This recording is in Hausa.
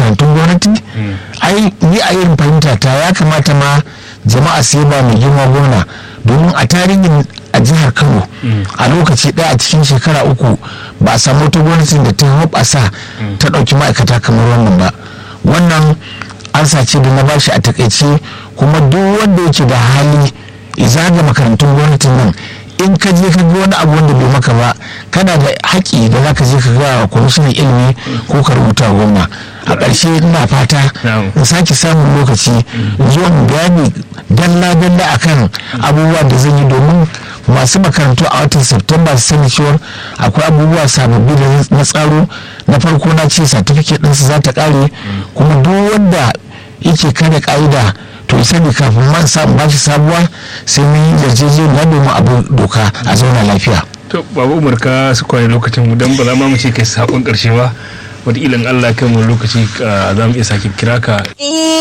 makarantun gwamnati ai ni a irin fahimta ta ya kamata ma jama'a su ba mai girma gwamna domin a tarihin a jihar kano a lokaci ɗaya a cikin shekara uku ba a samu wata gwamnatin da ta hoɓasa ta ɗauki ma'aikata kamar wannan ba wannan an sace da na bashi a takaice kuma duk wanda yake da hali zaga makarantun gwamnatin nan in ka je ka ga wani abu wanda bai maka ba kana da haƙƙi da za ka je ka ga wa kwamishinan ilimi ko ka rubuta wa gwamna a ƙarshe ina fata in sake samun lokaci zuwa bayani dalla-dalla akan abubuwa da zan yi domin masu makarantu a watan september su sani cewar akwai abubuwa sababbi da na tsaro na farko na ce certificate ɗinsu za ta ƙare kuma duk wanda yake kare ƙa'ida to sani kafin man samu bashi sabuwa sai mun yi yarjejeniya domin abu doka a zauna lafiya. to babu umar ka su kwaye lokacin mu don ba za mu ce kai sakon karshe ba wataƙila in allah kai mu lokaci za mu iya sake kira ka